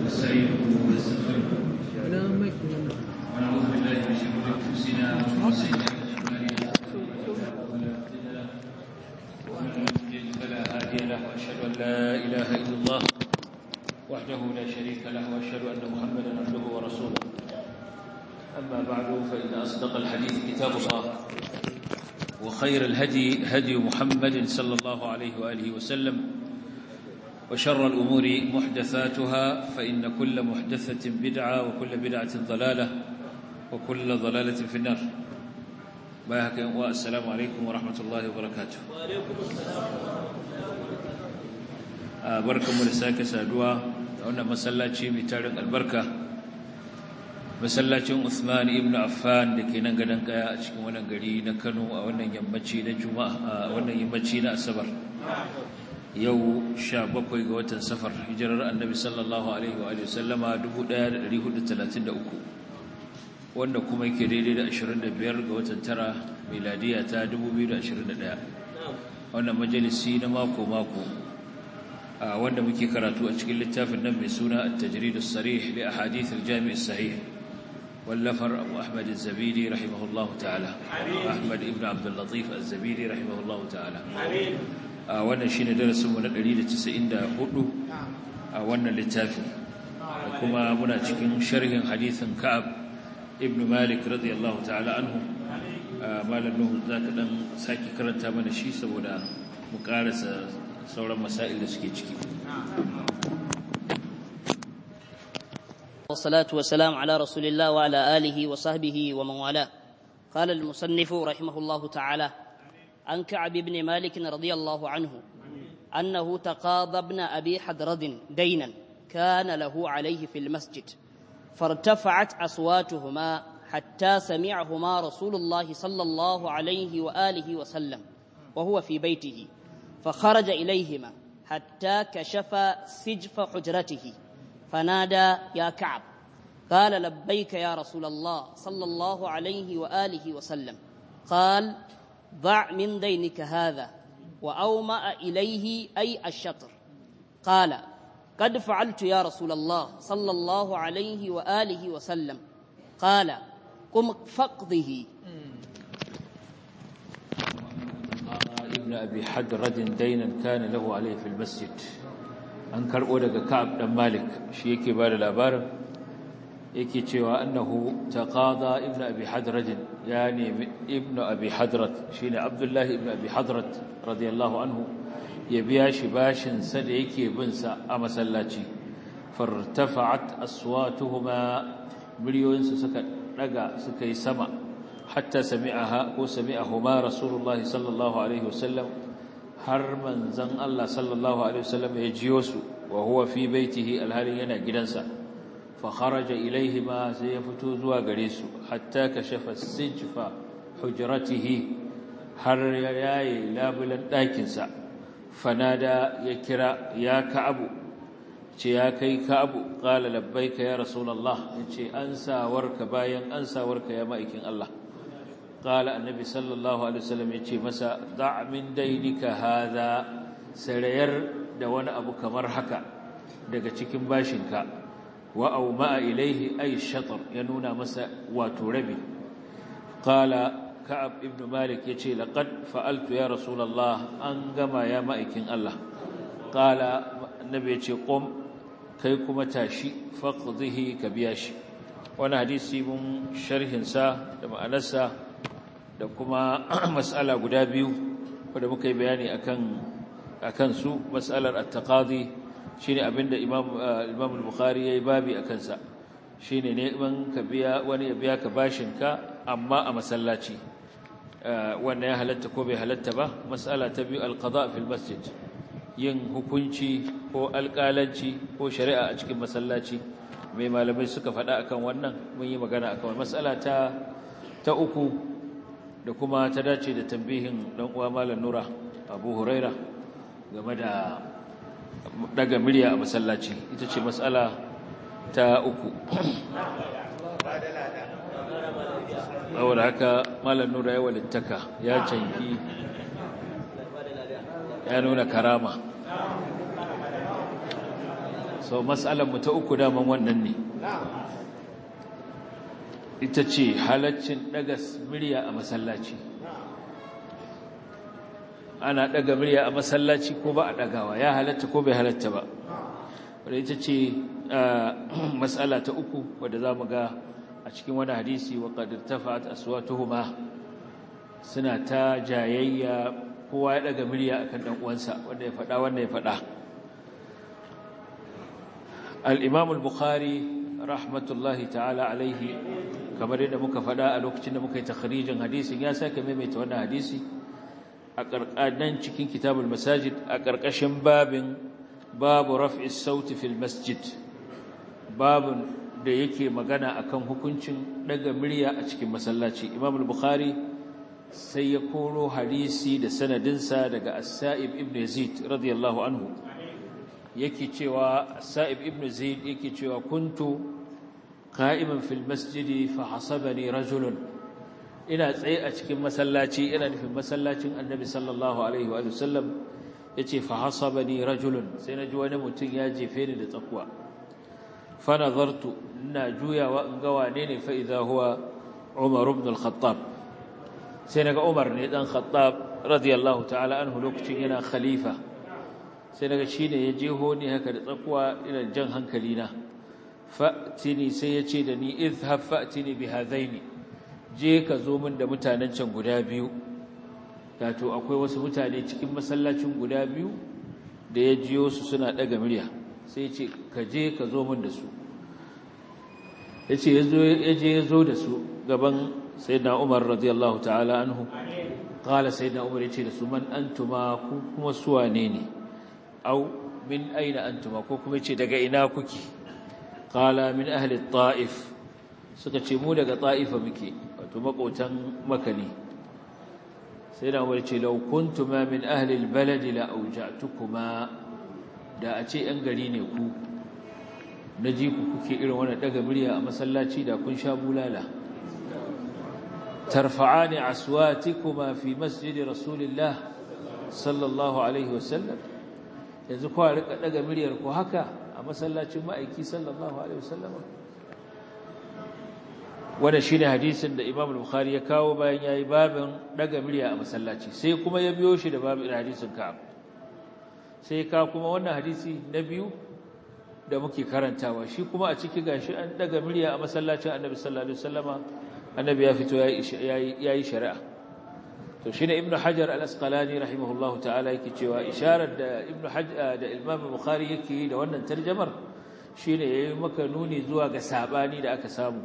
ونستعينه ونستغفره ونعوذ بالله من شرور انفسنا ومن سيئات اعمالنا ومن يضلل فلا هادي له واشهد ان لا اله الا الله وحده لا شريك له واشهد ان محمدا عبده ورسوله اما بعد فان اصدق الحديث كتاب الله وخير الهدي هدي محمد صلى الله عليه واله وسلم وشر الأمور محدثاتها فإن كل محدثة بدعة وكل بدعة ضلالة وكل ضلالة في النار باهك والسلام عليكم ورحمة الله وبركاته وعليكم السلام بركة مرساك سادوا هنا مسلاتي متارك البركة masallacin Uthman ibn Affan da ke nan gadon kaya a cikin wannan gari na Kano a wannan yammaci na Juma'a a wannan yammaci na Asabar yau sha bakwai ga watan safar hijirar annabi sallallahu alaihi wa sallama 1433 wanda kuma yake daidai da 25 ga watan tara miladiya ta 2021 wannan majalisi na mako-mako wanda muke karatu a cikin littafin nan mai suna at-tajrid as-sarih li ahadith al-jami' as-sahih wallafar abu ahmad az-zabidi rahimahullahu ta'ala ahmad ibn abd al-latif az-zabidi rahimahullahu ta'ala amin wannan shine darasinmu na 194 a wannan littafi kuma muna cikin sharhin hadithin Ka'ab ibn Malik radiyallahu ta'ala anhu malam Nuhu zaka dan saki karanta mana shi saboda mu karasa sauran masail da suke ciki والصلاة والسلام على رسول الله وعلى آله وصحبه ومن والاه قال المصنف رحمه الله تعالى عن كعب بن مالك رضي الله عنه أنه تقاضى ابن أبي حدرد دينا كان له عليه في المسجد فارتفعت أصواتهما حتى سمعهما رسول الله صلى الله عليه وآله وسلم وهو في بيته فخرج إليهما حتى كشف سجف حجرته فنادى يا كعب قال لبيك يا رسول الله صلى الله عليه وآله وسلم قال ضع من دينك هذا وأومأ إليه أي الشطر قال قد فعلت يا رسول الله صلى الله عليه وآله وسلم قال قم فقضه ابن أبي حدرد دينا كان له عليه في المسجد أنكر أولك كعب بن مالك شيكي بار الأبار yake cewa annahu taqada ibnu abi hadrat ya nemi ibnu abi hadrat shine abdullahi ibnu abi hadrat radiyallahu anhu ya biya shi bashin sa da yake bin sa a masallaci fartafa'at aswatuhuma miliyoyin su suka daga suka yi sama hatta sami'aha ko sami'ahuma rasulullahi sallallahu alaihi wasallam har manzon Allah sallallahu alaihi wasallam ya jiyo su wa huwa fi baitihi alhalin yana gidansa فخرج إليهما سيفتو زوا غريسو حتى كشف السجف حجرته har yayi labulan ɗakinsa fanada ya kira ya ka'abu ce ya kai ka'abu qala labbaika ya rasulullah yace ansawarka bayan ansawarka ya ma'aikin Allah qala annabi sallallahu alaihi wasallam yace masa da' min dainika hadha sarayar da wani abu kamar haka daga cikin bashinka wa auma ilaihi ay shatar ya nuna masa wato rabi qala ka'ab ibn malik yace laqad fa'altu ya rasulullah an gama ya ma'aikin Allah qala annabi yace qum kai kuma tashi faqdihi ka biya shi wannan hadisi mun sharhin sa da ma'anarsa da kuma mas'ala guda biyu wanda muka yi bayani akan akan su mas'alar at-taqadi shine abinda Imam Imam al-Bukhari yayi babi akan sa shine neman ka biya wani ya biya ka bashin ka amma a masallaci wannan ya halatta ko bai halatta ba mas'ala ta biyu al-qada fi al-masjid yin hukunci ko alƙalanci ko shari'a a cikin masallaci mai malamai suka faɗa akan wannan mun yi magana akan mas'ala ta ta uku da kuma ta dace da tambihin dan uwa malam Nura Abu Huraira game da daga murya a masallaci ita ce matsala ta uku saboda haka malam nura ya walittaka ya canki ya nuna karama sau matsalar mu ta uku daman wannan ne ita ce halaccin daga murya a masallaci ana daga murya a masallaci ko ba a dagawa ya halatta ko bai halatta ba wadda ita ce matsala ta uku wadda za mu ga a cikin wani hadisi wa ƙadir tafa'at aswatuhuma suna ta jayayya kowa ya daga murya akan dan uwansa wanda ya faɗa wanda ya faɗa al-imam al-bukhari rahmatullahi ta'ala alaihi kamar yadda muka faɗa a lokacin da muka yi takhrijin hadisin ya sake maimaita wannan hadisi a ƙarƙanan cikin kitabul masajid a ƙarƙashin babin babu raf'is sauti fil masjid babun da yake magana akan hukuncin daga murya a cikin masallaci imam al-bukhari sai ya koro hadisi da sanadinsa daga as-sa'ib ibn yazid radiyallahu anhu yake cewa as-sa'ib ibn yazid yake cewa kuntu qa'iman fil masjidi fa hasabani rajulun ina tsaye a cikin masallaci ina nufin masallacin annabi sallallahu alaihi wa sallam yace fa hasabani rajulun sai naji wani mutum ya jefe ni da tsakuwa fa nazartu ina juyawa in ga wane ne fa idza huwa umar ibn al-khattab sai naga umar ne dan khattab radiyallahu ta'ala anhu lokacin yana khalifa sai naga shine ya jeho ni haka da tsakuwa ina jan hankali na fa'tini sai ya ce da ni izhab fa'tini bi hadaini je ka zo min da mutanen can guda biyu wato akwai wasu mutane cikin masallacin guda biyu da ya jiyo su suna daga murya sai ya ce ka je ka zo min da su ya ce ya je ya zo da su gaban sayyidina umar radiyallahu ta'ala anhu qala sayyidina umar ya ce da su man antuma ku kuma su wane ne au min aina antuma ko kuma ya ce daga ina kuke qala min ahli ta'if suka ce mu daga ta'ifa muke wato makotan makani sai da umar ce law kuntuma min ahli albalad la awja'tukuma da a ce yan gari ne ku naji ku kuke irin wannan daga murya a masallaci da kun sha bulala tarfa'ani aswatikuma fi masjid rasulillah sallallahu alaihi wasallam yanzu ku rika daga muryar ku haka a masallacin ma'aiki sallallahu alaihi wasallam wannan shine hadisin da Imam Bukhari ya kawo bayan yayi babin daga murya a masallaci sai kuma ya biyo shi da babin hadisin Ka'ab sai ka kuma wannan hadisi na biyu da muke karantawa shi kuma a ciki gashi an daga murya a masallacin Annabi sallallahu alaihi wasallama Annabi ya fito yayi yayi shari'a to shine Ibn Hajar al-Asqalani rahimahullahu ta'ala yake cewa isharar da Ibn Hajar da Imam Bukhari yake da wannan tarjumar shine yayi maka nuni zuwa ga sabani da aka samu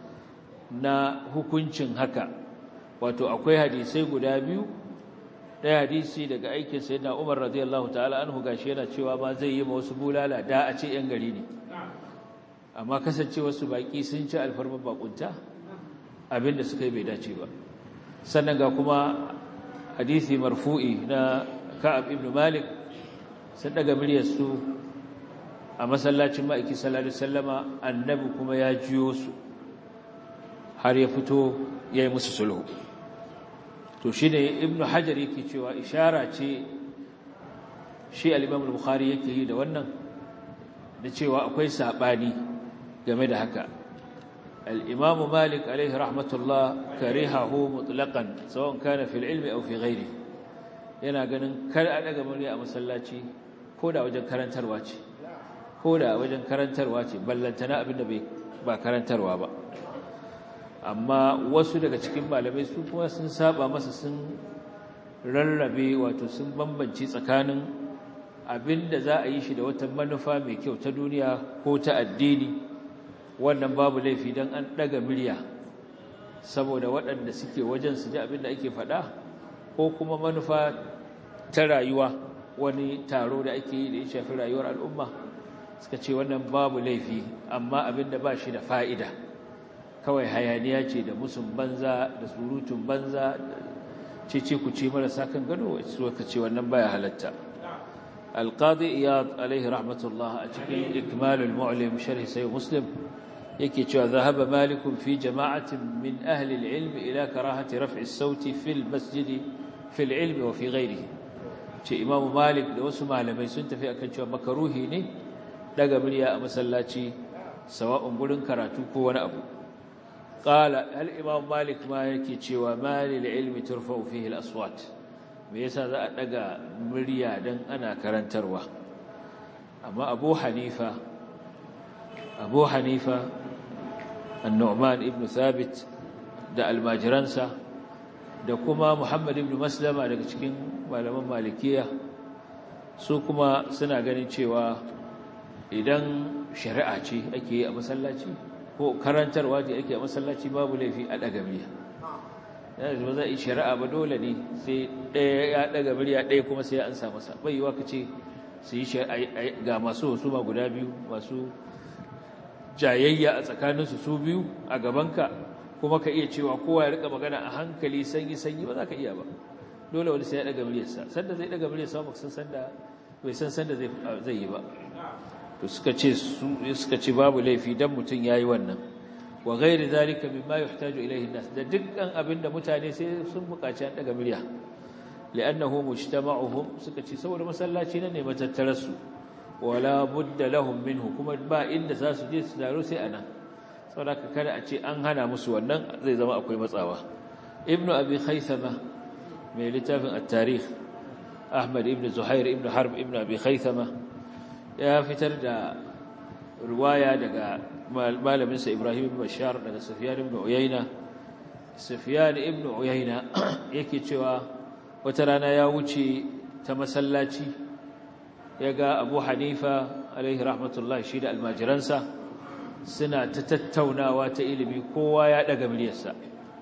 na hukuncin haka wato akwai hadisai guda biyu ɗaya hadisi daga aikin sayyidina Umar radiyallahu ta'ala anhu gashi yana cewa ma zai yi ma wasu bulala da a ce yan gari ne amma kasance wasu baki sun ci alfarman bakunta abinda suka yi bai dace ba sannan ga kuma hadisi marfu'i na Ka'ab ibn Malik sun daga miryar su a masallacin ma'aiki sallallahu alaihi wasallama annabi kuma ya jiyo su har ya fito ya yi musu sulhu to shi ne ibn hajar yake cewa ishara ce shi al-imam al-bukhari yake yi da wannan da cewa akwai sabani game da haka al-imam malik alaihi rahmatullah karihahu mutlaqan sawan kana fil ilmi aw fi ghairi yana ganin kar a daga murya a masallaci ko da wajen karantarwa ce ko da wajen karantarwa ce ballantana abinda bai ba karantarwa ba amma wasu daga cikin malamai su kuma sun saba masa sun rarrabe wato sun bambanci tsakanin abinda za a yi shi da wata manufa mai kyau ta duniya ko ta addini wannan babu laifi don an ɗaga murya saboda waɗanda suke wajen su ji abinda ake faɗa ko kuma manufa ta rayuwa wani taro da ake yi da ya shafi rayuwar al'umma suka ce wannan babu laifi amma abinda ba shi da fa'ida kawai hayaniya ce da musun banza da surutun banza ce ce ku ce marasa kan gado suka ce wannan baya halatta alqadi iyad alaihi rahmatullah a cikin ikmalul mu'lim sharh sai muslim yake cewa zahaba malikun fi jama'atin min ahli al-ilm ila karahati raf'i as-sauti fil masjid fil ilm wa fi ghairihi ce imam malik da wasu malamai sun tafi akan cewa makaruhi ne daga murya a masallaci sawa'un gurin karatu ko wani abu qala al imam malik ma yake cewa mali al ilmi turfa'u fihi al aswat me yasa za a daga murya dan ana karantarwa amma abu hanifa abu hanifa an-nu'man ibn thabit da almajiransa da kuma Muhammad ibn Maslama daga cikin malaman Malikiya su kuma suna ganin cewa idan shari'a ce ake yi a masallaci ko karantarwa ce ake a masallaci babu laifi a daga murya yana da zai shari'a ba dole ne sai ɗaya ya daga murya ɗaya kuma sai an sa masa bai yiwa ka ce su yi ga masu husuma guda biyu masu jayayya a tsakaninsu su biyu a gabanka kuma ka iya cewa kowa ya rika magana a hankali sanyi sanyi ba za ka iya ba dole wani sai ya daga muryarsa sanda zai daga muryarsa ba san sanda bai san sanda zai zai yi ba to suka ce su suka ce babu laifi dan mutun yayi wannan wa ghairi zalika mimma yuhtaju ilayhi an-nas da dukkan abinda mutane sai sun buƙaci an daga murya li'annahu mujtama'uhum suka ce saboda masallaci ne matattararsu wala budda lahum minhu kuma ba inda za su je su daro sai anan saboda kada a ce an hana musu wannan zai zama akwai matsawa ibnu abi khaythama mai littafin at-tarikh ahmad ibn zuhair ibn harb ibn abi khaythama ya fitar da riwaya daga malamin sa ibrahim ibn bashar daga sufyan ibn uyayna sufyan ibn uyayna yake cewa wata rana ya wuce ta masallaci ya ga abu hanifa alaihi rahmatullahi shi da almajiransa suna ta tattaunawa ta ilimi kowa ya daga muryarsa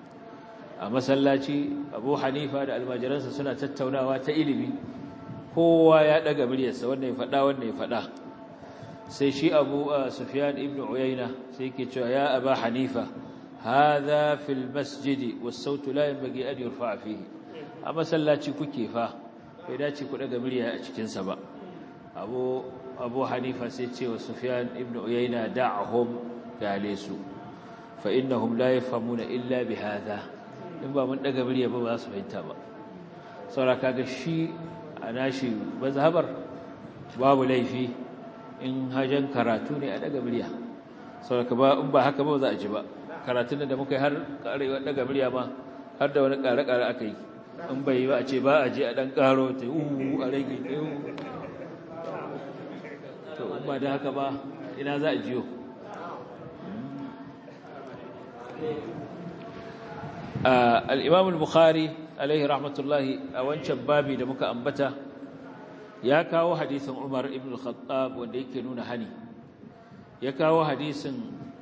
a masallaci abu hanifa da almajiransa suna tattaunawa ta ilimi kowa ya daga muryarsa wannan ya faɗa wannan ya faɗa sai shi abu sufyan ibn uyayna sai yake cewa ya aba hanifa hadha fil masjidi was sautu la yanbaghi an yurfa fihi a masallaci kuke fa bai dace ku daga murya a cikin sa ba abu abu hanifa sai ce wa sufyan ibn uyayna da'hum galesu fa innahum la yafhamuna illa bi hadha in ba mun daga murya ba ba su fahimta ba saboda kaga shi a nashi mazhabar babu laifi in hajan karatu ne a daga murya saboda ba in ba haka ba za a ji ba karatun da muka yi har karewa daga murya ma har da wani kare-kare aka yi in bai yi ba a ce ba a je a dan karo ta uhu a rage to ba da haka ba ina za a jiyo al'imam al-bukhari alaihi rahmatullahi a wancan babi da muka ambata ya kawo hadisin umar ibn al-khattab wanda yake nuna hani ya kawo hadisin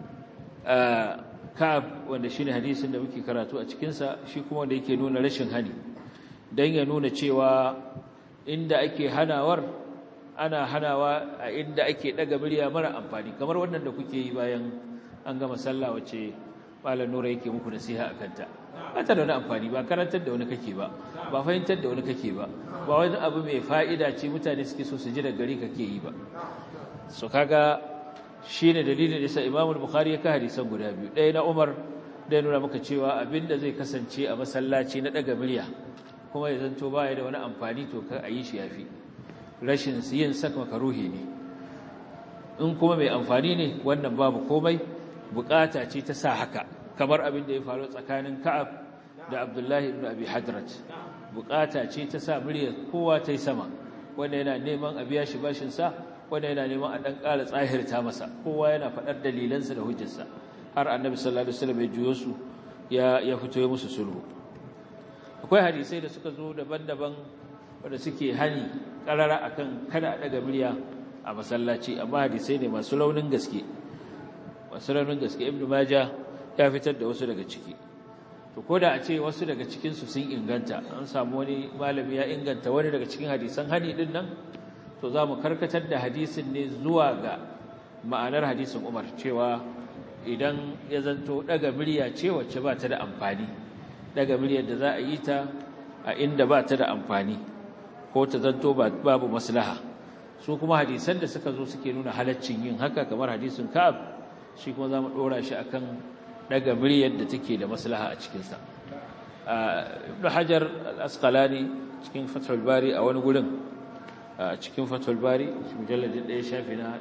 ka'ab wanda shi ne hadisin da muke karatu a cikinsa shi kuma wanda yake nuna rashin hani don ya nuna cewa inda ake hanawar ana hanawa a inda ake daga murya mara amfani kamar wannan da kuke yi bayan an gama sallah wace malam nura yake muku nasiha a kanta ba ta da wani amfani ba karantar da wani kake ba ba fahimtar da wani kake ba ba wani abu mai fa'ida ce mutane suke so su ji da gari kake yi ba so kaga shine dalilin da sa Imam Bukhari ya ka hadisan guda biyu ɗaya na Umar da nuna maka cewa abinda zai kasance a masallaci na daga murya kuma ya zanto baya da wani amfani to ka ayi shi yafi rashin yin saka makaruhi ne in kuma mai amfani ne wannan babu komai bukata ce ta sa haka kamar abin da ya faru tsakanin Ka'ab da Abdullahi ibn Abi Hadrat bukata ce ta sa muryar kowa ta yi sama wanda yana neman a biya shi bashin sa wanda yana neman a dan ƙara tsahirta masa kowa yana faɗar dalilansa da hujjarsa har Annabi sallallahu alaihi wasallam ya juyo su ya ya fito ya musu sulhu akwai hadisai da suka zo daban-daban wanda suke hani karara akan kada a daga murya a masallaci amma hadisai ne masu launin gaske masu launin gaske ibnu maja ya fitar da wasu daga ciki to koda a ce wasu daga cikin su sun inganta an samu wani malami ya inganta wani daga cikin hadisan hani din nan to za mu karkatar da hadisin ne zuwa ga ma'anar hadisin Umar cewa idan ya zanto daga murya ce wacce ba ta da amfani daga muryar da za a yi ta a inda ba ta da amfani ko ta zanto babu maslaha su kuma hadisan da suka zo suke nuna halaccin yin haka kamar hadisin Ka'ab shi kuma zamu dora shi akan daga muryar da take da maslaha a cikin sa Ibn Hajar al-Asqalani cikin Fathul Bari a wani gurin a cikin fatul bari mujalladin ɗaya shafi na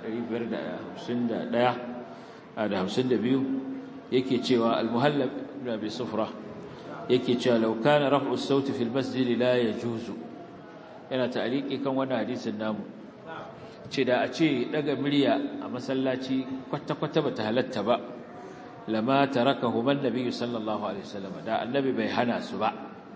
551 da 52 yake cewa al-muhallab ibn abi sufra yake cewa law kana raf'u as-sauti fil masjid la yajuzu yana ta'liqi kan wannan hadisin namu ce da a ce daga murya a masallaci kwata-kwata bata halatta ba lama tarakahu man nabiyyu sallallahu alaihi wasallam da annabi bai hana su ba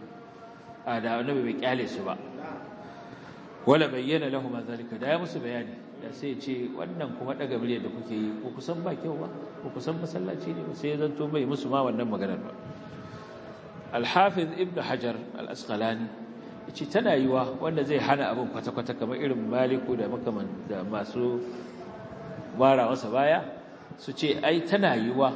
a da annabi bai kyale su ba wala bayyana lahum zalika da ya musu bayani da sai ce wannan kuma daga murya da kuke yi ko kusan ba kyau ba ko kusan masallaci ne sai ya zanto bai musu ma wannan maganar ba al-hafiz ibn hajar al-asqalani yace tana yiwa wanda zai hana abin kwata-kwata kamar irin maliku da makaman da masu mara masa baya su ce ai tana yiwa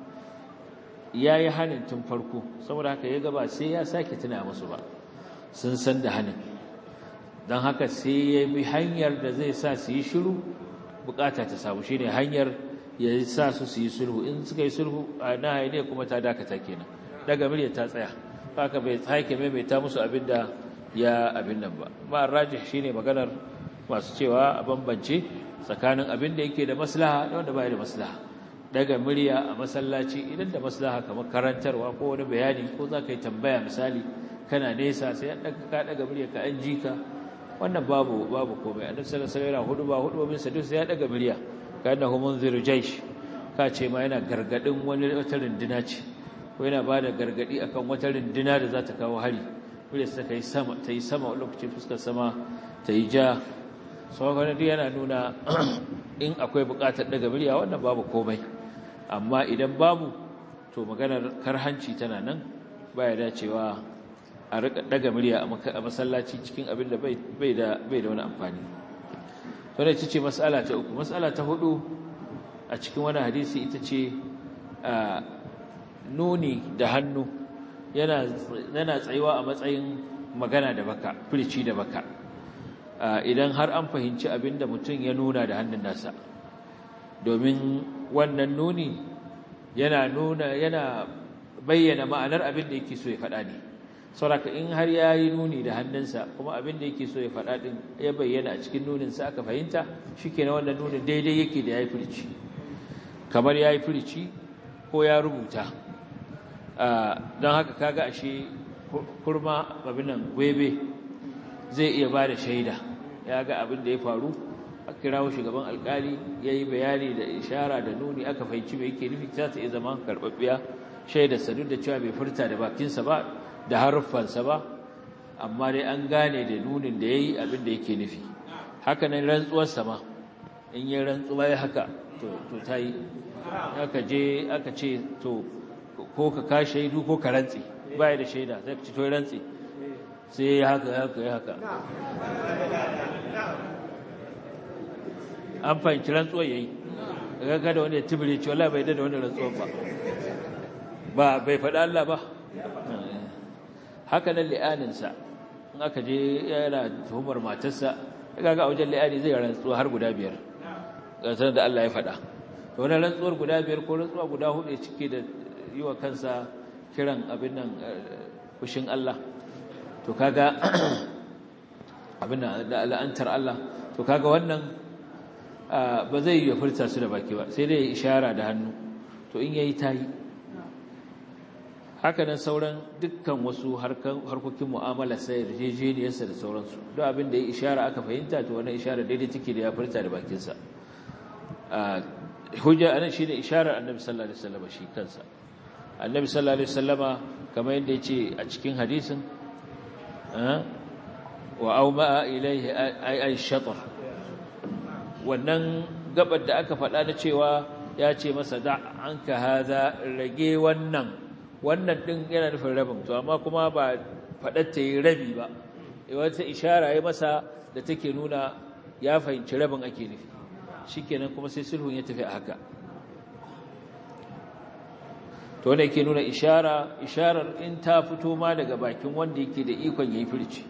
yayi hanin tun farko saboda haka ya gaba sai ya sake tuna musu ba sun san da hanin don haka sai ya bi hanyar da zai sa su yi shiru bukata ta samu shine hanyar ya sa su su yi sulhu in suka yi sulhu a na haine kuma ta dakata kenan daga murya ta tsaya haka bai sake maimaita musu abin da ya abin nan ba ma rajih shine maganar masu cewa a bambance tsakanin abin da yake da maslaha da wanda bai da maslaha daga murya a masallaci idan da maslaha kamar karantarwa ko wani bayani ko za ka yi tambaya misali kana nesa sai an daga ka daga murya ka an ji ka wannan babu babu komai annabi sallallahu alaihi wasallam hudu ba hudu min sadu sai ya daga murya kana hu munziru jaysh ka ce ma yana gargadin wani wata runduna ce ko yana bada gargadi akan wata runduna da za ta kawo hari murya ta kai sama ta yi sama lokacin fuskar sama ta yi ja sauran duk yana nuna in akwai bukatar daga murya wannan babu komai amma idan babu to maganar karhanci tana nan baya dacewa a rika daga murya a masallaci cikin abin da bai da bai da wani amfani to ne ce mas'ala ta uku mas'ala ta hudu a cikin wani hadisi ita ce nuni da hannu yana yana tsayuwa a matsayin magana da baka firici da baka idan har an fahimci abin da mutum ya nuna da hannun nasa domin wannan nuni yana nuna yana bayyana ma'anar abin da yake so ya faɗa ne sauraka in har ya yi nuni da hannunsa kuma abin da yake so ya faɗa ɗin ya bayyana a cikin nuninsa aka fahimta shi ke na wannan nunin daidai yake da ya yi firici kamar ya yi firici ko ya rubuta don haka kaga ashe kurma abin nan gwebe zai iya ba da shaida ya ga abin da ya faru a kirawo shugaban alkali ya yi bayani da ishara da nuni aka fahimci mai yake nufi ta iya zama karɓaɓɓiya shaidarsa duk da cewa bai furta da bakinsa ba da haruffansa ba amma dai an gane da nunin da ya yi abin da yake nufi haka nan rantsuwarsa ma in yi rantsuwa ya haka to ta yi aka je aka ce to ko ka ka shaidu ko ka rantsi baya da shaida sai ka ci to rantsi sai ya haka haka ya haka an fahimci rantsuwar ya yi ga da wani ya tibiri ce wala bai da wani rantsuwar ba ba bai faɗa Allah ba haka nan li'aninsa in aka je yana tuhumar matarsa ya ga a wajen li'ani zai rantsuwa har guda biyar gasar da Allah ya faɗa to wani rantsuwar guda biyar ko rantsuwa guda hudu cike da yi wa kansa kiran abin nan fushin Allah to kaga abin da la'antar Allah to kaga wannan ba zai yi furta su da baki ba sai dai ishara da hannu to in yayi tayi haka nan sauran dukkan wasu harkokin mu'amala sai yarjejeniyarsa da sauransu duk abin da ya ishara aka fahimta to wannan ishara daidai take da ya furta da bakinsa hujja anan shine isharar annabi sallallahu alaihi wasallam shi kansa annabi sallallahu alaihi wasallama kamar yadda yace a cikin hadisin wa auma ilaihi ay ay shatr wannan gabar da aka faɗa da cewa ya ce masa da anka haza rage wannan wannan din yana nufin rabin to amma kuma ba faɗar ta yi rabi ba wata ishara ya masa da take nuna ya fahimci rabin ake nufi shikenan kuma sai sulhun ya tafi a haka to wanda yake nuna ishara isharar in ta fito ma daga bakin wanda yake da ikon yayi furci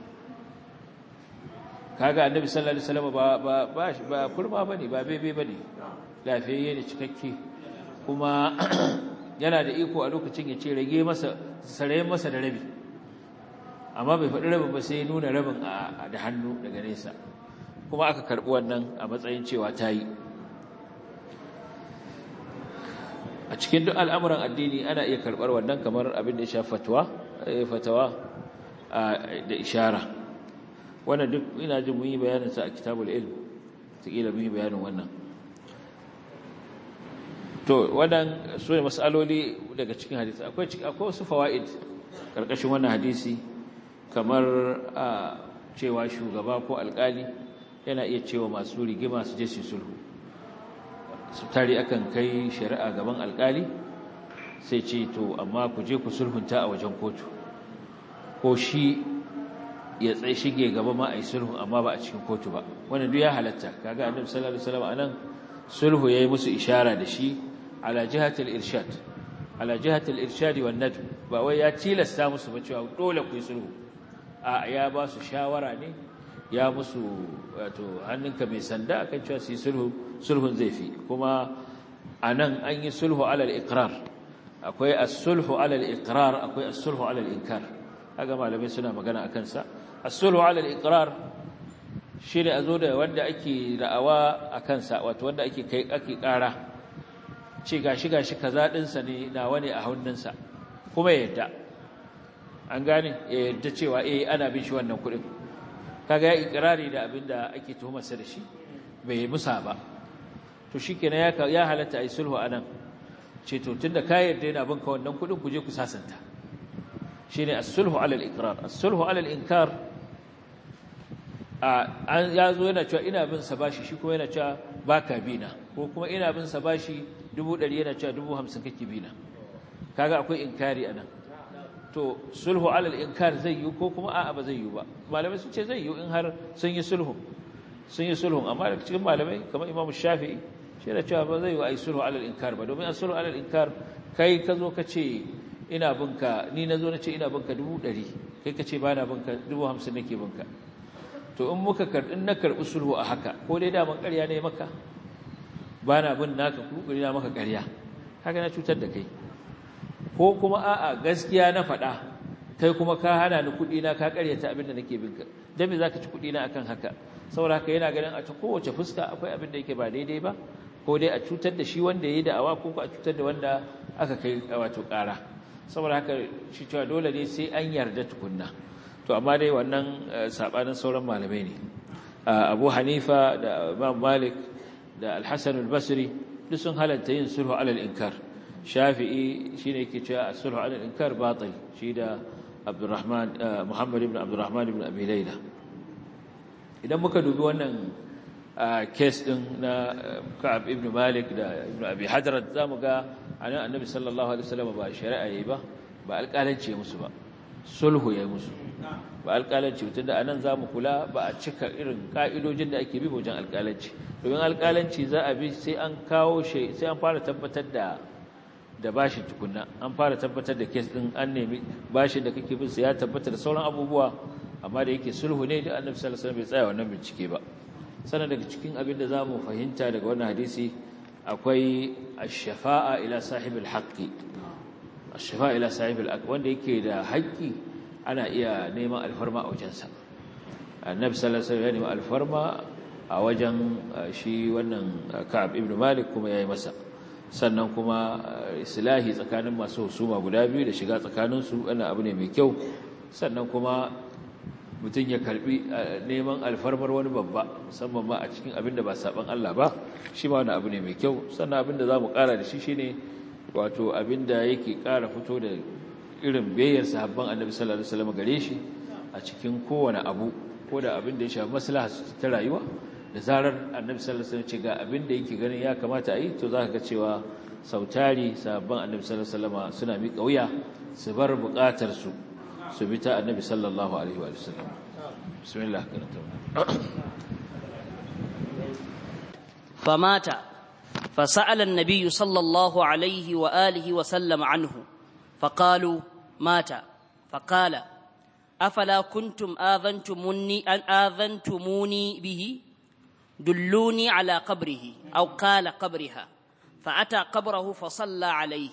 kaga annabi sallallahu alaihi wasallam ba ba ba ba kurma bane ba bebe bane lafiyayye ne cikakke kuma yana da iko a lokacin ya ce rage masa sarayen masa da rabi amma bai faɗi rabin ba sai ya nuna rabin da hannu daga nesa kuma aka karɓi wannan a matsayin cewa ta yi a cikin duk al'amuran addini ana iya karɓar wannan kamar abin da ya sha fatawa fatawa da ishara wannan duk ina jin mun yi bayaninsa a kitabul ilm taƙila mun yi bayanin wannan to wannan su ne matsaloli daga cikin hadisi akwai wasu fawa'id ƙarƙashin wannan hadisi kamar a cewa shugaba ko alƙali yana iya cewa masu rigima su je su sulhu su tari akan kai shari'a gaban alƙali sai ce to amma ku je ku sulhunta a wajen kotu ko shi ya tsaye shige gaba ma a yi sulhu amma ba a cikin kotu ba wannan duk ya halatta kaga annabi sallallahu alaihi wasallam anan sulhu yayi musu ishara da shi ala jihatil irshad ala jihatil irshad wan nadb ba wai ya tilasta musu ba cewa dole ku yi sulhu a ya ba su shawara ne ya musu wato hannunka mai sanda akan cewa su yi sulhu sulhun zai fi kuma anan an yi sulhu ala al-iqrar akwai as-sulhu ala al-iqrar akwai as-sulhu ala al-inkar kaga malamai suna magana akan sa as-sulhu ala al-iqrar shine azo da wanda ake da'awa akan sa wato wanda ake kai ake kara ce gashi gashi kaza din sa ne nawa ne a hannunsa kuma yadda an gane ya yadda cewa eh ana bin shi wannan kudin kaga ya ikrari da abinda ake tuhumar sa da shi bai musa ba to shikenan ya ya halatta ai sulhu anan ce to tunda ka yarda yana bin ka wannan kudin ku je ku sasanta shine as-sulhu ala al-iqrar as-sulhu ala al-inkar an yazo yana cewa ina bin sa bashi shi kuma yana cewa baka bina ko kuma ina bin sa bashi 100 yana cewa 50 kake bina kaga akwai inkari anan to sulhu ala al-inkar zai yi ko kuma a'a ba zai yi ba malamai sun ce zai yi in har sun yi sulhu sun yi sulhu amma daga cikin malamai kamar Imam Shafi'i shi da cewa ba zai yi ai sulhu ala al-inkar ba domin sulhu ala al-inkar kai ka zo ka ce ina binka ni na zo na ce ina binka dubu ɗari kai ka ce ba na binka dubu hamsin nake binka to in muka karɓi na karɓi sulhu a haka ko dai daman ƙarya ne maka ba na bin naka ku na maka ƙarya haka na cutar da kai ko kuma a'a gaskiya na faɗa kai kuma ka hana ni kuɗi na ka ƙaryata abin da nake binka dan me zaka ci kuɗi na akan haka saboda haka yana ganin a ta kowace fuska akwai abin da yake ba daidai ba ko dai a cutar da shi wanda ya yi da'awa ko a cutar da wanda aka kai wato ƙara saboda haka shi cewa dole ne sai an yarda tukunna to amma dai wannan sabanin sauran malamai ne Abu Hanifa da Imam Malik da Al-Hasan al-Basri duk sun halatta yin sulhu alal inkar Shafi'i shine yake cewa sulhu alal inkar batil shi da Abdurrahman Muhammad ibn Abdurrahman ibn Abi Layla idan muka dubi wannan kes din na Ka'ab ibn Malik da Ibn Abi Hadrat zamu ga anan Annabi sallallahu alaihi wasallam ba shari'a yayi ba ba alƙalanci musu ba sulhu yayi musu ba alƙalanci tun da anan zamu kula ba a cika irin ka'idojin da ake bi wajen alƙalanci domin alƙalanci za a bi sai an kawo shi sai an fara tabbatar da da bashin tukunna an fara tabbatar da kes din an nemi bashin da kake bin sa ya tabbata da sauran abubuwa amma da yake sulhu ne da Annabi sallallahu alaihi wasallam bai tsaya wannan bincike ba sanan daga cikin abin da zamu fahimta daga wannan hadisi akwai ash-shafa'a ila sahibil haqqi ash-shafa'a ila sahibil haqq wanda yake da haƙƙi ana iya neman alfarma a wajensa Annabi sallallahu alaihi wasallam ya nemi alfarma a wajen shi wannan Ka'ab ibn Malik kuma yayi masa sannan kuma islahi tsakanin masu husuma guda biyu da shiga tsakaninsu wannan abu ne mai kyau sannan kuma mutum ya karbi neman alfarmar wani babba musamman ma a cikin abin da ba saban Allah ba shi ma wani abu ne mai kyau sannan abin da za mu ƙara da shi shi ne wato abin da yake ƙara fito da irin bayyar sahabban annabi sallallahu alaihi wasallam gare shi a cikin kowane abu ko da abin da ya shafi maslaha ta rayuwa da zarar annabi sallallahu alaihi wasallam ce ga abin da yake ganin ya kamata a yi to zaka ga cewa sautari sahabban annabi sallallahu alaihi wasallam suna miƙa wuya su bar buƙatar su su bi ta annabi sallallahu alaihi wa sallam bismillah فمات فسأل النبي صلى الله عليه وآله وسلم عنه فقالوا مات فقال أفلا كنتم آذنتموني أن آذنتموني به دلوني على قبره أو قال قبرها فأتى قبره فصلى عليه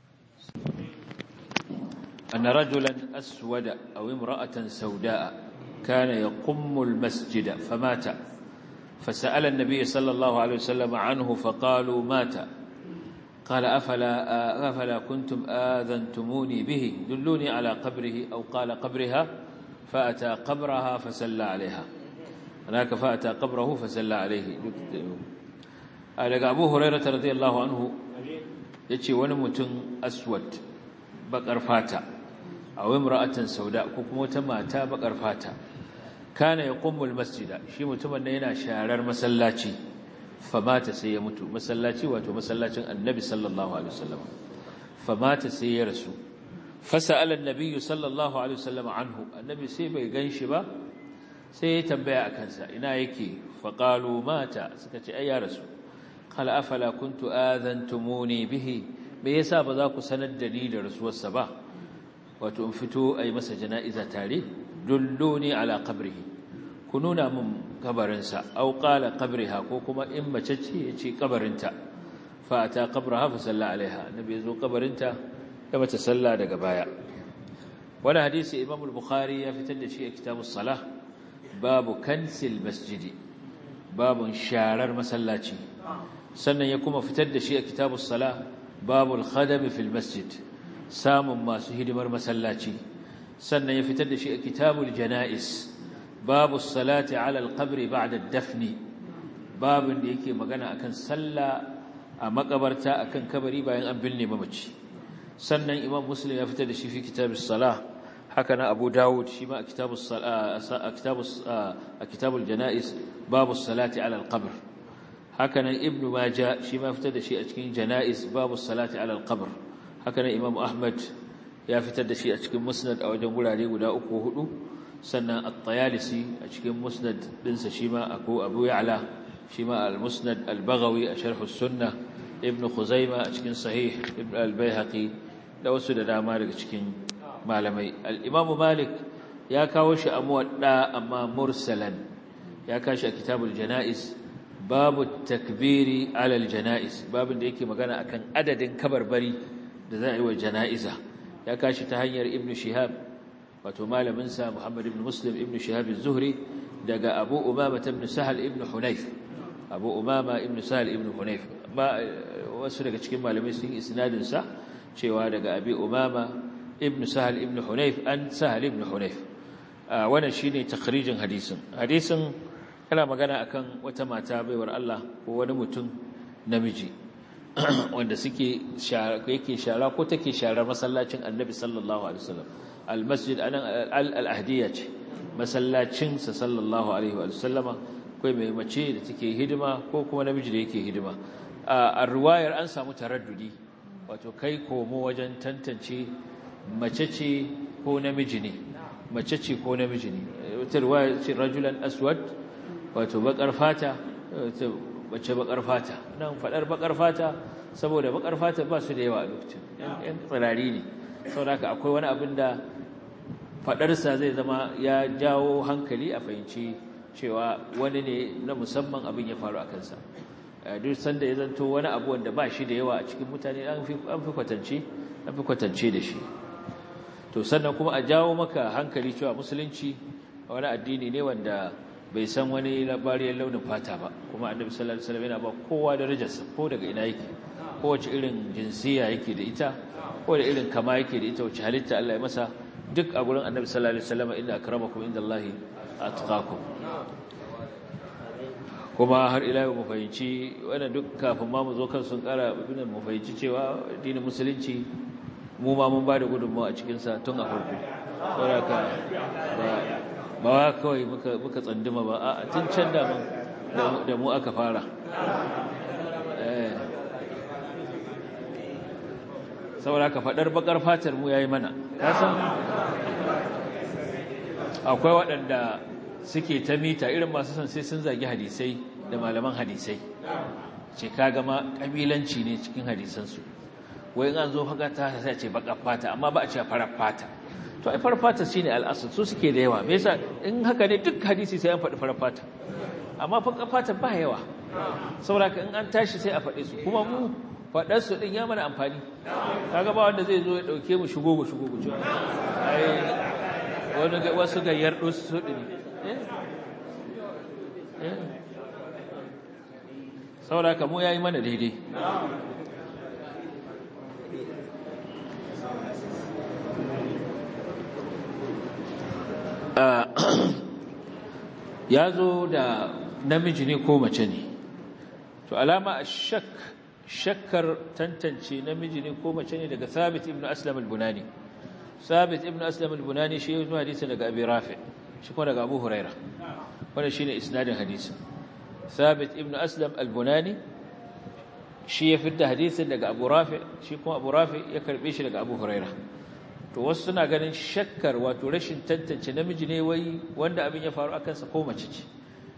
أن رجلا أسود أو امرأة سوداء كان يقم المسجد فمات فسأل النبي صلى الله عليه وسلم عنه فقالوا مات قال أفلا, أفلا كنتم آذنتموني به دلوني على قبره أو قال قبرها فأتى قبرها فسلى عليها هناك فأتى قبره فسلى عليه daga abu hurairata radiyallahu anhu ya ce wani mutum aswad bakar fata a wimra'atan sauda ko kuma wata mata bakar fata kana ya kummul masjida shi mutumin ne yana sharar masallaci famata sai ya mutu masallaci wato masallacin annabi sallallahu alaihi wasallam famata sai ya rasu fasa'ala annabi sallallahu alaihi wasallam anhu annabi sai bai ganshi ba sai ya tambaya akan sa ina yake faqalu mata suka ce ai ya rasu qala afala kuntu adantumuni bihi me yasa ba za ku sanar da ni da rasuwarsa ba wato in fito ai masa jana'iza tare dulluni ala qabrihi ku nuna min kabarinsa aw qala qabriha ko kuma in mace ce yace kabarinta fa ata qabraha fa salla alaiha nabi yazo kabarinta ya mata salla daga baya wannan hadisi imam al-bukhari ya fitar da shi a kitabus salah babu kansil masjidi babun sharar masallaci sannan ya kuma fitar da shi a kitabus salah babul khadam fil masjid samun masu hidimar masallaci sannan ya fitar da shi a kitabul janais babu salati ala alqabri ba'da dafni babin da yake magana akan sallah a makabarta akan kabari bayan an binne mamaci sannan imam muslim ya fitar da shi fi kitabus salah haka na abu dawud shi ma a kitabus a kitabus a kitabul janais babu salati ala alqabr haka nan ibnu majah shi ma fitar da shi a cikin janais babu salati ala alqabr haka nan imam ahmad ya fitar da shi a cikin musnad a wajen gurare guda uku hudu sannan at-tayalisi a cikin musnad dinsa shi ma abu abu ya'la shi ma al-musnad al-baghawi a sharh as-sunnah ibn khuzaima a cikin sahih ibn al-baihaqi da wasu da dama daga cikin malamai al-imam malik ya kawo shi a muwadda amma mursalan ya kashi a kitabul janaiz babu takbiri ala al-janaiz babin da yake magana akan adadin kabarbari da za a yi wa janaiza ya kashi ta hanyar ibn shihab wato malaminsa muhammad ibn muslim ibn shihab az-zuhri daga abu umama ibn sahal ibn hunayf abu umama ibn sahal ibn hunayf ba wasu daga cikin malamai sun isnadin sa cewa daga abi umama ibn sahal ibn hunayf an sahal ibn hunayf wannan shine takhrijin hadisin hadisin kana magana akan wata mata baiwar Allah ko wani mutum namiji wanda suke yake shara ko take sharar masallacin annabi sallallahu alaihi wasallam almasjid anan al-ahdiyya ce masallacin sa sallallahu alaihi wasallama kai mai mace da take hidima ko kuma namiji da yake hidima a riwayar an samu taraddudi wato kai komo wajen tantance mace ce ko namiji ne mace ce ko namiji ne wata riwaya ce rajulan aswad wato bakar fata bace bakar fata nan fadar bakar fata saboda bakar fata ba su da yawa a lokacin yan tsirari ne saboda akwai wani abin da fadarsa zai zama ya jawo hankali a fahimci cewa wani ne na musamman abin ya faru a kansa duk sanda ya zanto wani abu wanda ba shi da yawa a cikin mutane an fi kwatance an fi kwatance da shi to sannan kuma a jawo maka hankali cewa musulunci wani addini ne wanda bai san wani labariyar launin fata ba kuma annabi sallallahu alaihi wasallam yana ba kowa darajarsa ko daga ina yake kowace irin jinsiya yake da ita ko da irin kama yake da ita wace halitta Allah ya masa duk a gurin annabi sallallahu alaihi wasallam inna akramakum indallahi atqakum kuma har ila yau mu fahimci wannan duk kafin ma mu zo kan sun kara ibn mu fahimci cewa addinin musulunci mu ma mun ba da gudunmawa a cikin sa tun a farko saboda ka ba wa kawai muka tsanduma ba a tun can da mu aka fara saboda ka faɗar bakar fatar mu ya yi mana kasan akwai waɗanda suke ta mita irin masu son sai sun zagi hadisai da malaman hadisai ce ka gama ƙabilanci ne cikin hadisansu wai an zo haka ta sai ce bakar fata amma ba a ce farar fata to ai farar fata shine al'asr su suke da yawa me yasa in haka ne duk hadisi sai an faɗi farar fata amma farar fata ba yawa saboda in an tashi sai a faɗe su kuma mu faɗar su din ya mana amfani kaga ba wanda zai zo ya dauke mu shigo mu shigo mu ai wasu gayyar ɗusu ɗin saboda kamu ya yi mana daidai ya zo da namiji ne ko mace ne to alama a shak shakkar tantance namiji ne ko mace ne daga Thabit ibn Aslam al-Bunani Thabit ibn Aslam al-Bunani shi ya zuwa hadisi daga Abi Rafi shi kuma daga Abu Huraira wannan shine isnadin hadisin Thabit ibn Aslam al-Bunani shi ya fitta hadisin daga Abu Rafi shi kuma Abu Rafi ya karbe shi daga Abu Huraira to wasu suna ganin shakkar wato rashin tantance namiji ne wai wanda abin ya faru akan sa ko mace ce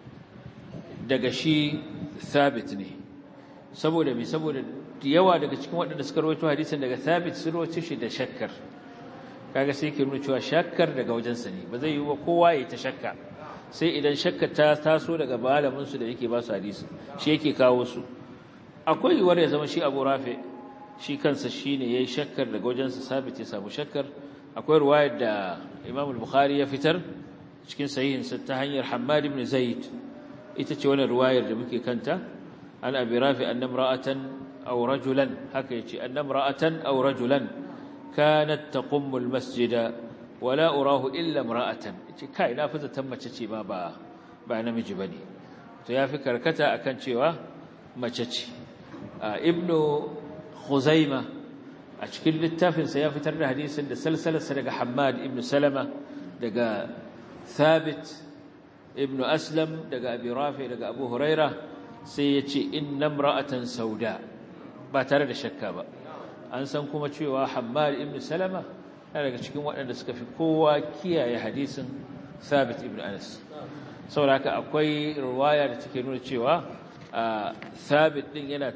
daga shi Thabit ne saboda mai saboda yawa daga cikin waɗanda suka rawaito hadisin daga Thabit sun rawaito shi da shakkar kaga sai ke nuna cewa shakkar daga wajensa ne ba zai yi wa kowa ya ta shakka sai idan shakka ta taso daga malamin su da yake ba su hadisi shi yake kawo su akwai yiwuwar ya zama shi Abu Rafi shi kansa shine yayi shakkar daga wajensa Thabit ya samu shakkar akwai riwayar da Imam al-Bukhari ya fitar cikin sahihinsa ta hanyar Hammad ibn Zaid ita ce wannan riwayar da muke kanta عن أبي رافع أن امرأة أو رجلا حكيتي أن امرأة أو رجلا كانت تقم المسجد ولا أراه إلا امرأة كاي نافذة تمتشي ما با با نمجي بني to ya fi karkata akan cewa mace ce ibnu khuzaima a cikin littafinsa ya fitar da hadisin da salsalarsa daga hammad ibnu salama daga thabit ibnu aslam daga abi rafi daga abu huraira sai ya ce inna imra'atan sauda ba tare da shakka ba an san kuma cewa hammad ibnu salama yana daga cikin waɗanda suka fi kowa kiyaye hadisin thabit ibnu anas saboda haka akwai ruwaya da take nuna cewa thabit din yana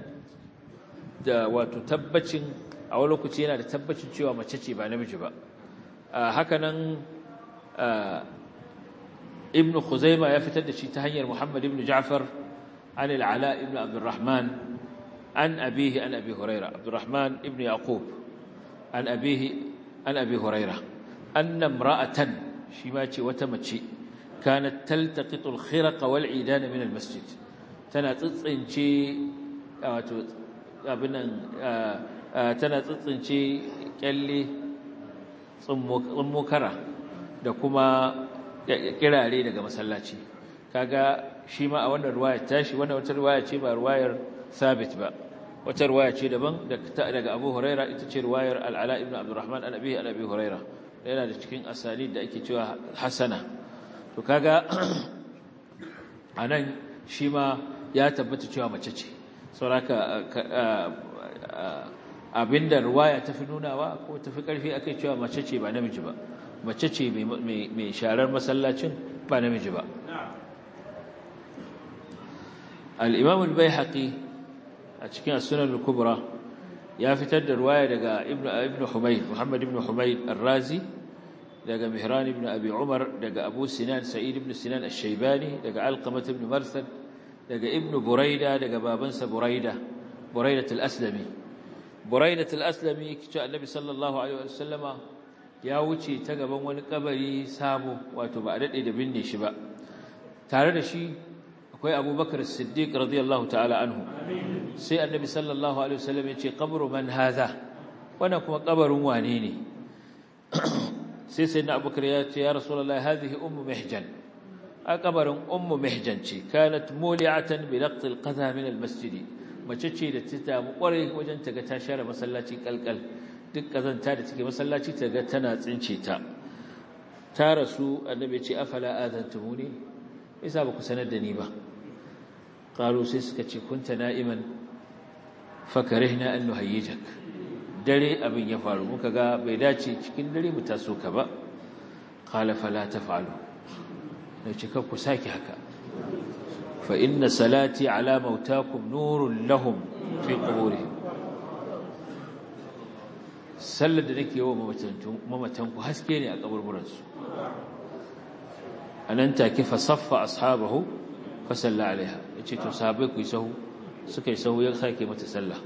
da wato tabbacin a wani lokaci yana da tabbacin cewa mace ce ba namiji ba hakanan ibnu khuzaima ya fitar da shi ta hanyar muhammad ibnu ja'far an al-ala ibnu abdurrahman an abihi an abi huraira abdurrahman ibnu yaqub an abihi an abi huraira anna imra'atan shi ma ce wata mace kanat taltaqitu al-khiraq wal 'idan min al-masjid tana tsitsince wato abinan tana tsitsince kyalle tsummokara da kuma kirare daga masallaci kaga shi ma a wannan ruwaya tashi wannan wata ruwaya ce ba ruwayar sabit ba wata ruwaya ce daban daga abu huraira ita ce ruwayar al'ala ibn abdurrahman an abihi an abi huraira yana da cikin asali da ake cewa hasana to kaga anan shi ma ya tabbata cewa mace ce sauraka abinda ruwaya ta fi nunawa ko ta fi ƙarfi akai cewa mace ce ba namiji ba mace ce mai sharar masallacin ba namiji ba al'imam al-bai a cikin sunan al-kubra ya fitar da ruwaya daga ibn humayd muhammad ibn humayd al-razi daga mihran ibn abi umar daga abu sinan sa'id ibn sinan al-shaibani daga alqamat ibn marsad daga ibnu buraida daga babansa buraida buraidat al-aslami buraidat al-aslami kici annabi sallallahu alaihi wasallama ya wuce ta gaban wani kabari sabo wato ba a dade da binne shi ba tare da shi akwai abubakar as-siddiq radiyallahu ta'ala anhu sai annabi sallallahu alaihi wasallam ya ce qabru man hadha wannan kuma kabarin wane ne sai sayyidina abubakar ya ce ya rasulullahi hadhihi ummu mihjan a kabarin ummu mihjan ce kanat muli'atan bi laqt al-qadha min al-masjid mace ce da ta damu kwarai wajen ta ga ta share masallaci kalkal duk kazanta da take masallaci ta ga tana tsince ta ta rasu annabi ce afala adantumuni isa ba ku sanar da ni ba qalu sai suka ce kunta na'iman fakarihna an nuhayyijak dare abin ya faru muka ga bai dace cikin dare mu taso ka ba qala fala taf'alu da cika ku sake haka fa inna salati ala mautakum nurun lahum fi quburihim sallar da nake yawa mamatan ku haske ne a kaburburan su anan take fa saffa ashabahu fa salla alaiha yace to sahabbai ku yi sahu suka yi sahu ya sake mata sallah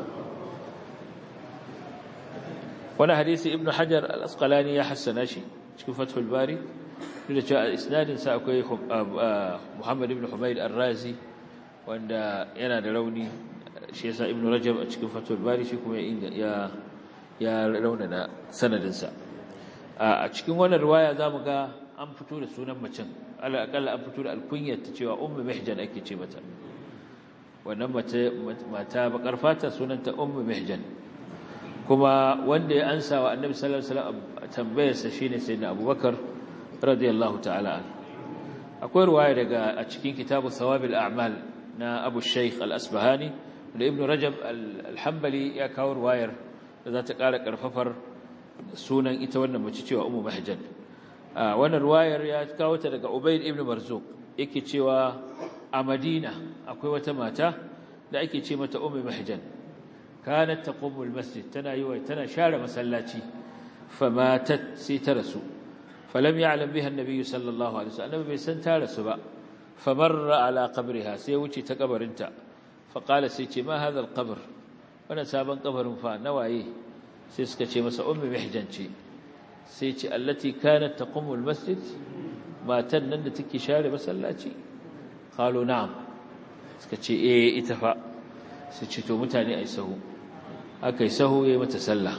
wani hadisi ibnu hajar al-asqalani ya hassana shi cikin fathul bari duk da cewa isnadin sa akwai Muhammad ibn Humayd ar-Razi wanda yana da rauni shi yasa ibn Rajab a cikin fathul bari shi kuma ya ya raunana sanadin sa a cikin wannan riwaya zamu ga an fito da sunan macen alakalla an fito da alkunyar ta cewa ummu mihjan ake ce mata wannan mata bakar fata sunanta ummu mihjan kuma wanda ya ansa wa annabi sallallahu alaihi wasallam tambayarsa shine sayyidina abubakar radiyallahu ta'ala an akwai ruwaya daga a cikin kitabu thawabil a'mal na abu shaykh al-asbahani da ibnu rajab al-hanbali ya kawo ruwayar da za ta ƙara ƙarfafar sunan ita wannan mace cewa ummu mahjan wannan ruwayar ya kawo ta daga ubayd ibn marzuq yake cewa a madina akwai wata mata da ake ce mata ummu mahjan kanat taqumu almasjid tana yi tana share masallaci famatat sai ta rasu falam ya'lam biha annabi sallallahu alaihi wasallam bai san ta rasu ba famarra ala qabriha sai wuce ta kabarinta faqala sai ce ma hadha alqabr wannan sabon kabarin fa nawaye sai suka ce masa ummu mihjan ce sai ce allati kanat taqumu almasjid matan nan da take share masallaci qalu na'am suka ce eh ita fa sai ce to mutane ai sahu aka yi sahu ya yi mata sallah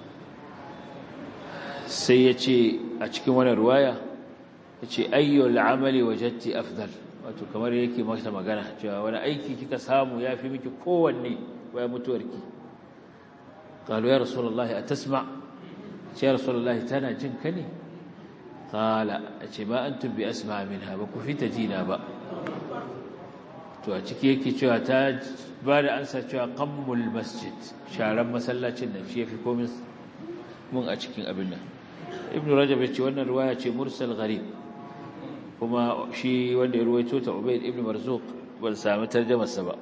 sai ya ce a cikin wani ruwaya ya ce ayyul amali wajatti afdal wato kamar yake mata magana cewa wani aiki kika samu ya fi miki kowanne bayan mutuwarki qalu ya rasulullahi atasma ce ya rasulullahi tana jin ka ne qala ce ma antum bi asma minha ba ku fita jina ba to a ciki yake cewa ta ba da ansa cewa qammul masjid sharan masallacin nan shi yafi komai mun a cikin abin nan ibnu rajab yace wannan riwaya ce mursal gharib kuma shi wanda ya ruwaito ta ubayd ibnu marzuq ban sami tarjumar sa ba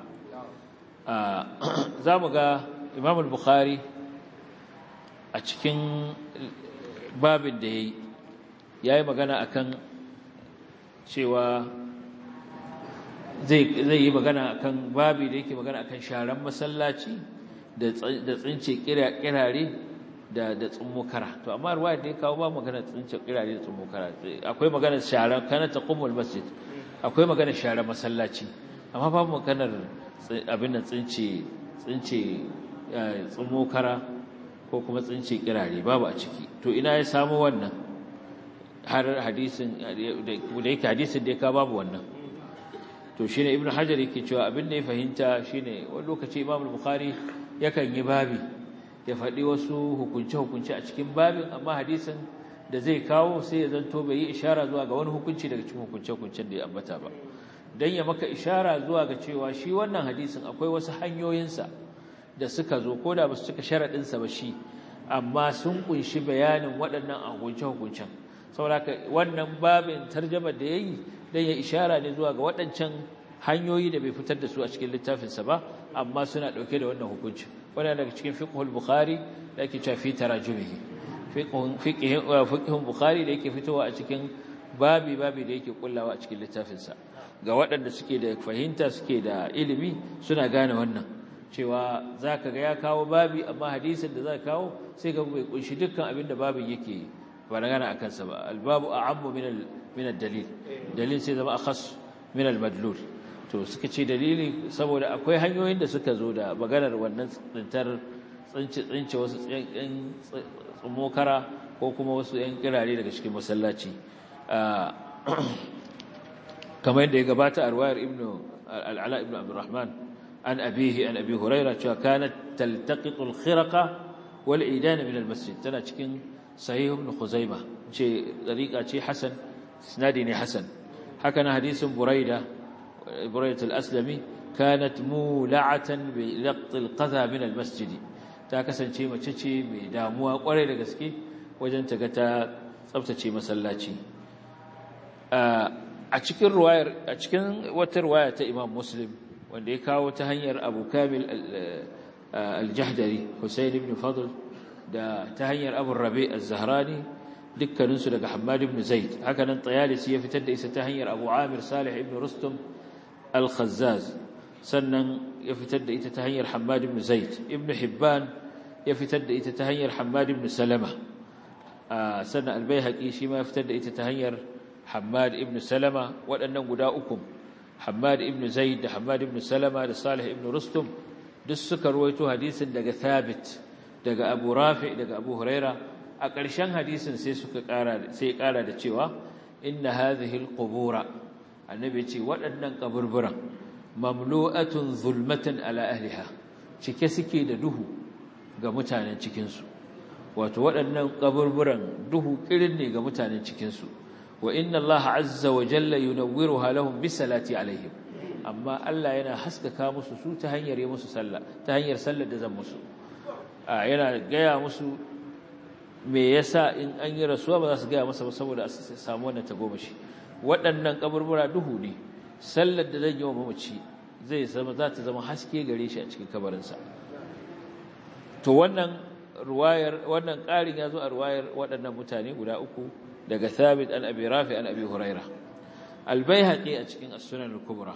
a zamu ga imam al-bukhari a cikin babin da yayi yayi magana akan cewa zai yi magana akan babi da yake magana akan sharan masallaci da tsince kirare da da tsummokara to amma ruwaya da ya kawo ba magana tsince kirare da tsummokara akwai magana sharan kana taqumul masjid akwai magana sharan masallaci amma babu maganar abin nan tsince tsince tsummokara ko kuma tsince kirare babu a ciki to ina ya samu wannan har hadisin da yake hadisin da ya kawo babu wannan to shine ibnu hajar yake cewa abin da ya fahimta shine wani lokaci imam al-bukhari yakan yi babi ya faɗi wasu hukunce hukunce a cikin babin amma hadisin da zai kawo sai ya zanto bai yi ishara zuwa ga wani hukunci daga cikin hukunce hukuncen da ya ambata ba dan ya maka ishara zuwa ga cewa shi wannan hadisin akwai wasu hanyoyinsa da suka zo ko da ba su cika sharadin sa ba shi amma sun kunshi bayanin waɗannan hukunce hukuncen saboda wannan babin tarjamar da yayi dan ya ishara ne zuwa ga waɗancan hanyoyi da bai fitar da su a cikin littafinsa ba amma suna ɗauke da wannan hukunci wannan daga cikin fiqhul bukhari da yake cewa fi tarajumihi fiqhun fiqhun bukhari da yake fitowa a cikin babi babi da yake kullawa a cikin littafinsa ga waɗanda suke da fahimta suke da ilimi suna gane wannan cewa zaka ga ya kawo babi amma hadisin da zaka kawo sai ga bai kunshi dukkan abin da babin yake ba gana akan sa ba albabu a'ammu min min ad-dalil dalil sai zama akhas min al-madlul to suka ce dalili saboda akwai hanyoyin da suka zo da maganar wannan tsintar tsince tsince wasu yan tsumokara ko kuma wasu yan kirare daga cikin masallaci kamar yadda ya gabata a ruwayar ibnu al-ala ibnu abdurrahman an abihi an abi hurairah cewa kanat taltaqitu al-khiraqa wal idan min al-masjid tana cikin sahih ibn khuzaimah ce dariqa ce hasan isnadi ne hasan haka na hadisin buraida buraida al-aslami kanat mula'atan bi laqt al-qadha min al-masjid ta kasance mace ce mai damuwa kwarai da gaske wajen ta ga ta tsaftace masallaci a cikin ruwayar a cikin wata ruwaya ta Imam Muslim wanda ya kawo ta hanyar Abu Kamil al-Jahdari Husayn ibn Fadl da ta hanyar Abu Rabi az-Zahrani dukkaninsu daga Hammad ibn Zaid haka nan Tayalisi ya fitar da isa ta hanyar Abu Amir Salih ibn Rustum al-Khazzaz sannan ya fitar da ita ta hanyar Hammad ibn Zaid ibn Hibban ya fitar da ita ta hanyar Hammad ibn Salama sannan albayhaqi shi ma fitar da ita ta hanyar Hammad ibn Salama waɗannan guda uku Hammad ibn Zaid da Hammad ibn Salama da Salih ibn Rustum duk suka ruwaito hadisin daga Thabit daga Abu Rafi daga Abu Huraira a ƙarshen hadisin sai suka ƙara sai ƙara da cewa inna hadhihi alqubura annabi ce waɗannan kaburburan mamlu'atun zulmatan ala ahliha cike suke da duhu ga mutanen cikin su wato waɗannan kaburburan duhu kirin ne ga mutanen cikin su wa inna Allah azza wa jalla yunawwiruha lahum bisalati alaihim amma Allah yana haskaka musu su ta hanyar yi musu sallah ta hanyar sallar da zan musu yana gaya musu me yasa in an yi rasuwa ba za su gaya masa ba saboda su samu wannan tagomashi waɗannan kaburbura duhu ne sallar da zan yi wa mamaci zai zama za ta zama haske gare shi a cikin kabarinsa to wannan ruwayar wannan ƙarin ya zo a ruwayar waɗannan mutane guda uku daga Thabit an Abi Rafi an Abi Huraira Al-Baihaqi a cikin As-Sunan al-Kubra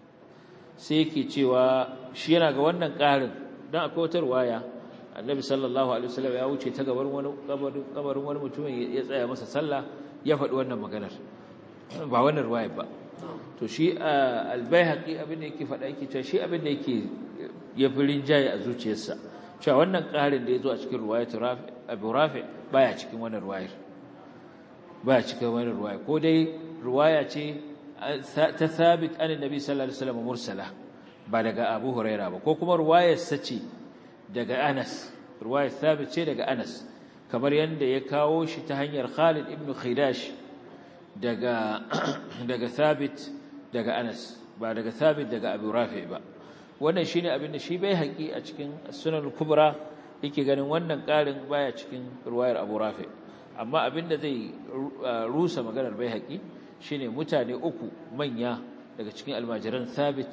sai yake cewa shi yana ga wannan ƙarin dan akwai wata ruwaya Annabi sallallahu alaihi wasallam ya wuce ta gaban wani kabarin wani mutumin ya tsaya masa sallah ya faɗi wannan maganar ba wannan ruwayar ba to shi Al-Baihaqi abin da yake faɗa yake cewa shi abin da yake ya fi rinjaye a zuciyarsa cewa wannan ƙarin da ya zo a cikin ruwayar Abu Rafi baya cikin wannan ruwayar baya cikin wani ruwaya ko dai ruwaya ce ta thabit an annabi sallallahu alaihi wasallam mursala ba daga Abu Huraira ba ko kuma ruwayar sace daga Anas ruwayar thabit ce daga Anas kamar yanda ya kawo shi ta hanyar Khalid ibn Khidash daga daga thabit daga Anas ba daga thabit daga Abu Rafi ba wannan shine abin da shi bai haƙi a cikin Sunan Kubra yake ganin wannan ƙarin baya cikin ruwayar Abu Rafi amma abin da zai rusa maganar bai haƙi shi ne mutane uku manya daga cikin almajiran thabit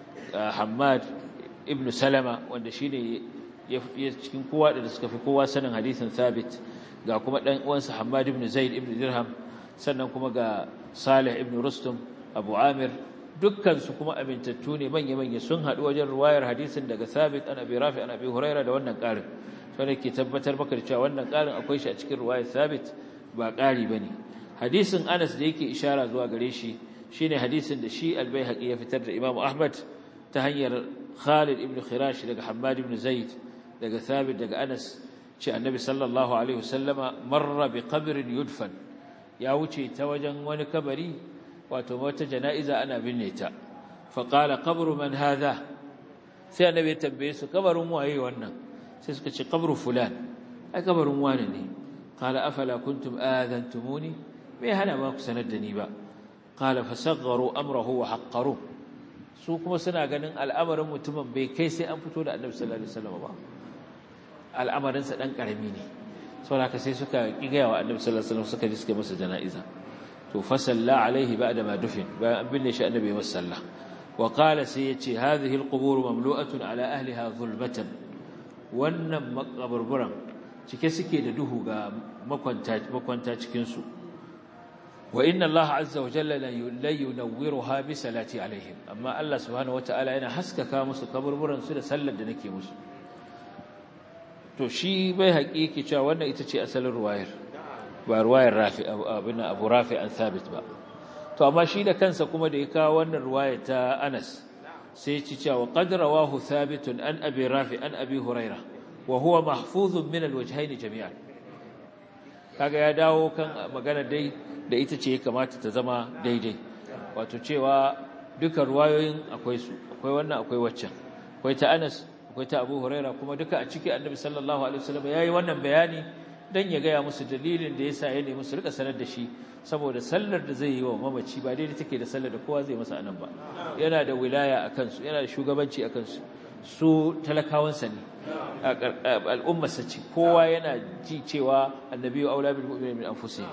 hamad ibn salama wanda shi ne ya cikin kowa da suka fi kowa sanin hadisin thabit ga kuma ɗan uwansa hamad ibn zaid ibn dirham sannan kuma ga salih ibn rustum abu amir dukkansu kuma amintattu ne manya-manya sun haɗu wajen ruwayar hadisin daga thabit an abi rafi an abi huraira da wannan ƙarin wanda ke tabbatar maka da cewa wannan ƙarin akwai shi a cikin ruwayar sabit ba ƙari ba ne hadisin anas da yake ishara zuwa gare shi shine hadisin da shi albayhaqi ya fitar da imamu ahmad ta hanyar khalid ibn khirash daga hammad ibn zaid daga sabit daga anas ce annabi sallallahu alaihi wasallama marra bi qabrin yudfan ya wuce ta wajen wani kabari wato wata jana'iza ana binne ta fa qala qabru man hadha sai annabi ya tambaye su kabarin waye wannan sai suka ce qabru fulan ai kabarin wani ne qala afala kuntum adantumuni me hana ba ku sanar da ni ba qala fasagharu amrahu wa haqqaru su kuma suna ganin al'amarin mutumin bai kai sai an fito da annabi sallallahu alaihi wasallam ba al'amarin sa dan karami ne saboda sai suka kigaya wa annabi sallallahu alaihi wasallam suka ji suka masa jana'iza to fa salla alaihi ba'da ma dufin bayan an binne shi annabi ya masa sallah wa qala sai yace hadhihi alqubur mamlu'atun ala ahliha zulmatan wannan makaburburan cike suke da duhu ga makwanta cikinsu wa inna Allah azza wa jalla la yunawwiruha bi salati alaihim amma Allah subhanahu wataala yana haskaka musu kaburburan su da sallar da nake musu to shi bai haƙiƙi cewa wannan ita ce asalin ruwayar ba ruwayar Rafi abin Abu Rafi an Thabit ba to amma shi da kansa kuma da ya kawo wannan ruwaya ta Anas sai ci cewa qad rawahu thabitun an abi rafi an abi huraira wa huwa mahfuzun min alwajhayn jami'an kaga ya dawo kan magana dai da ita ce kamata ta zama daidai wato cewa duka ruwayoyin akwai su akwai wannan akwai waccan akwai ta Anas akwai ta Abu Huraira kuma duka a ciki Annabi sallallahu alaihi wasallam yayi wannan bayani dan ya gaya musu dalilin da yasa ya nemi su rika sanar da shi saboda sallar da zai yi wa mamaci ba daidai take da sallar da kowa zai masa anan ba yana da wilaya a kansu yana da shugabanci a kansu su talakawansa ne al'ummarsa ce kowa yana ji cewa annabi aula bil mu'minin min anfusihim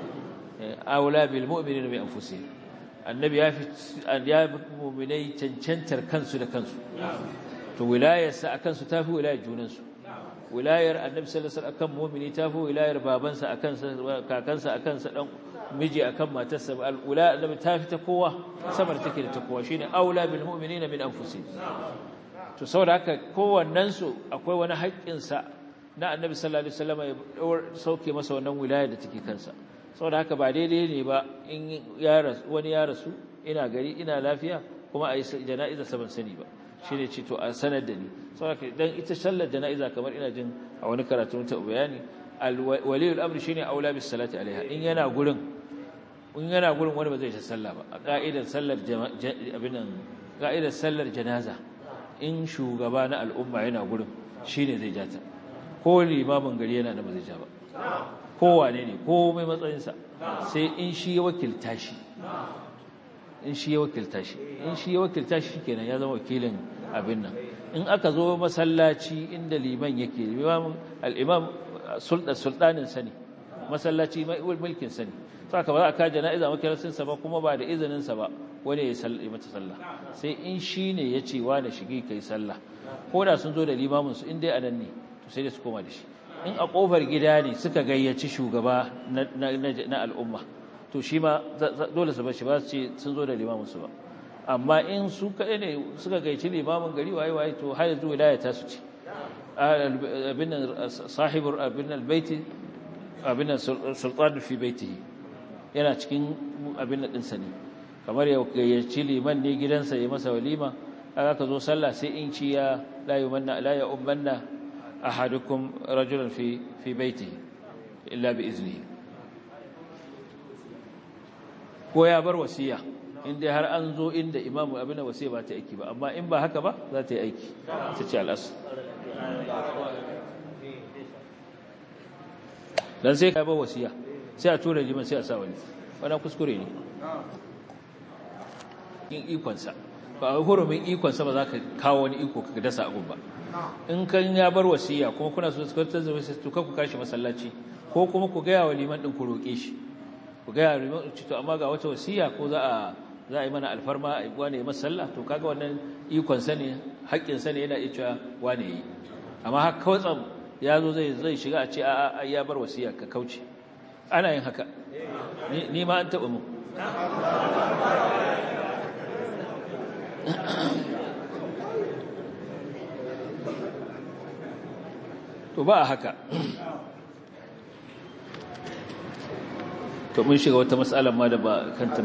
aula bil mu'minin min anfusihim annabi ya fi ya mu'minai cancantar kansu da kansu to wilayarsa a kansu tafi wilayar junansu wilayar annabi sallallahu alaihi wasallam akan mu'mini tafi wilayar babansa akan kakansa akan sa dan miji akan matarsa al'ula annabi tafi ta kowa samar take da ta kowa shine aula bil mu'minina min anfusihim to saboda haka kowannen su akwai wani haƙƙin sa na annabi sallallahu alaihi wasallam ya sauke masa wannan wilaya da take kansa saboda haka ba daidai ne ba in ya rasu wani ya rasu ina gari ina lafiya kuma a yi jana'iza saban sani ba shi ne ce to a sanar da ni saboda dan ita sallar jana'iza kamar ina jin a wani karatu ta bayani waliyul amri shine aula bis salati alaiha in yana gurin in yana gurin wani ba zai ta sallah ba a ka'idar sallar abinan ka'idar sallar janaza in shugaba na al'umma yana gurin shine zai jata ko limamin gari yana da ba zai ja ba kowane ne ko mai matsayinsa sai in shi ya wakilta shi in shi ya wakilta shi in shi ya wakilta shi kenan ya zama wakilin abin nan in aka zo masallaci inda liman yake al-imam sultanin sani masallaci mulkin sani saka ba za a ka jana'iza makarasin sa ba kuma ba da izinin sa ba wani ya sallah mata sallah sai in shi ne ya ce wa na shige kai sallah ko da sun zo da limamin su in dai anan ne to sai da su koma da shi in a kofar gida ne suka gayyaci shugaba na al'umma to shi ma dole su bashi ba su ce sun zo da limaminsu ba amma in su kaɗai ne suka gaici limamin gari waye waye to har yanzu wilaya ta su ce abin nan sahibur abin nan baiti abin nan sultan fi baitihi yana cikin abin nan ɗinsa ne kamar ya gayyaci liman ne gidansa ya masa walima aka ka zo sallah sai in ci ya la yumanna la ya ummanna ahadukum rajulan fi fi baitihi illa bi iznihi ko ya bar wasiya inda har an zo inda imamu abin da wasiya ba ta aiki ba amma in ba haka ba za ta yi aiki ta ce al'asu dan sai ka bar wasiya sai a tura liman sai a sa wani wannan kuskure ne in ikonsa ba a hurumin ikonsa ba za ka kawo wani iko ka dasa abun ba in kan ya bar wasiya kuma kuna so su kwantar da wasu to ku kashi masallaci ko kuma ku gaya wa liman din ku roƙe shi ku gaya wa to amma ga wata wasiya ko za a za a yi mana alfarma a wane ya sallah to kaga wannan ikon sa ne haƙƙin sa ne yana iya cewa wane yi amma har kawatsam ya zo zai zai shiga a ce a a ya bar wasiya ka kauce ana yin haka ni ma an taɓa mu to ba a haka to mun shiga wata matsalar ma da ba kanta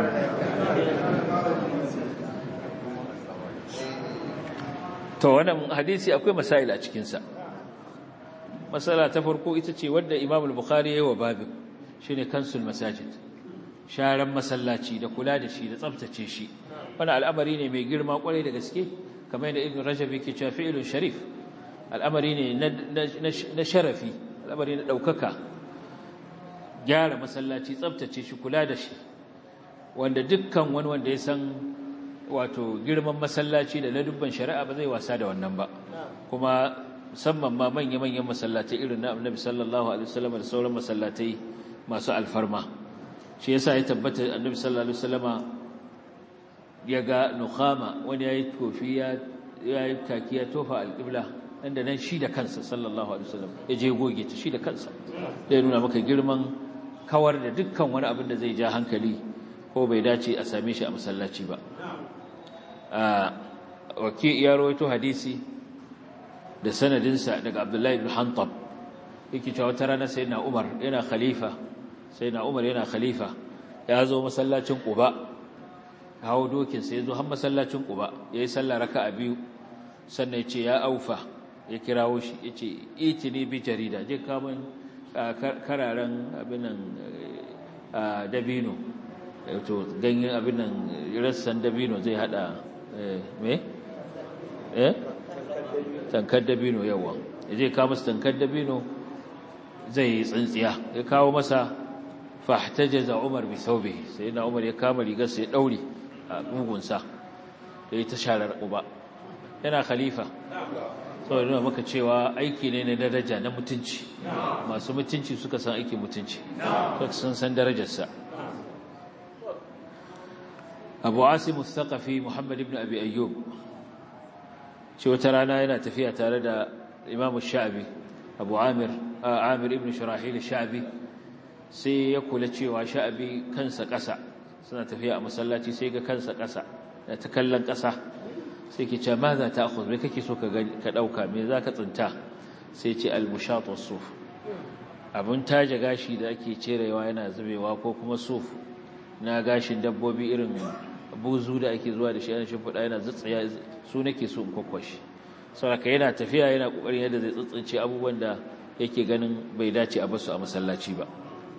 to wannan hadisi akwai masail a cikinsa matsala ta farko ita ce wadda imam al-bukhari yayi wa babin shine kansul masajid sharan masallaci da kula da shi da tsaftace shi wannan al'amari ne mai girma kwarai da gaske kamar yadda ibn rajab yake cewa fi'lun sharif al'amari ne na sharafi al'amari na daukaka gyara masallaci tsabtace shi kula da shi wanda dukkan wani wanda ya san wato girman masallaci da ladubban shari'a ba zai wasa da wannan ba kuma musamman ma manya-manyan masallatai irin na annabi sallallahu alaihi wasallam da sauran masallatai masu alfarma shi yasa ya tabbata annabi sallallahu alaihi wasallama ya ga nukhama wani yayi tofi ya yayi kaki ya tofa alqibla inda nan shi da kansa sallallahu alaihi wasallam ya je goge ta shi da kansa ya nuna maka girman kawar da dukkan wani abin da zai ja hankali ko bai dace a same shi a masallaci ba waki ya rawaito hadisi da sanadinsa daga Abdullahi ibn Hantab yake cewa wata rana sayyidina Umar yana khalifa sayyidina Umar yana khalifa ya zo masallacin Quba hawo dokin sai ya zo har masallacin Quba yayi sallah raka'a biyu sannan ya ce ya aufa ya kirawo shi yace itini bi jarida je ka mun kararen abinan dabino to ganyen abinan rassan dabino zai hada me eh tankar dabino yawa zai kawo masa tankar dabino zai yi tsintsiya ya kawo masa fahtajaza Umar bi thawbihi sai na Umar ya kama rigar sai ya daure a mugunsa yayi ta sharar uba yana khalifa saboda nuna maka cewa aiki ne na daraja na mutunci masu mutunci suka san aiki mutunci sun san darajarsa abu asim mustaqafi muhammad ibn abi ayyub ce wata rana yana tafiya tare da imamu sha'abi abu amir amir ibn shirahil sha'abi sai ya kula cewa sha'abi kansa ƙasa suna tafiya a masallaci sai ga kansa ƙasa da ta kallon ƙasa sai ke ce ma za ta akhuz me kake so ka ɗauka me za ka tsinta sai ce al-mushat was-suf abun taje gashi da ake cirewa yana zubewa ko kuma suf na gashin dabbobi irin buzu da ake zuwa da shi yana shimfiɗa yana zutsiya su nake so in kwakwashi saboda yana tafiya yana kokarin yadda zai tsitsince abubuwan da yake ganin bai dace a basu a masallaci ba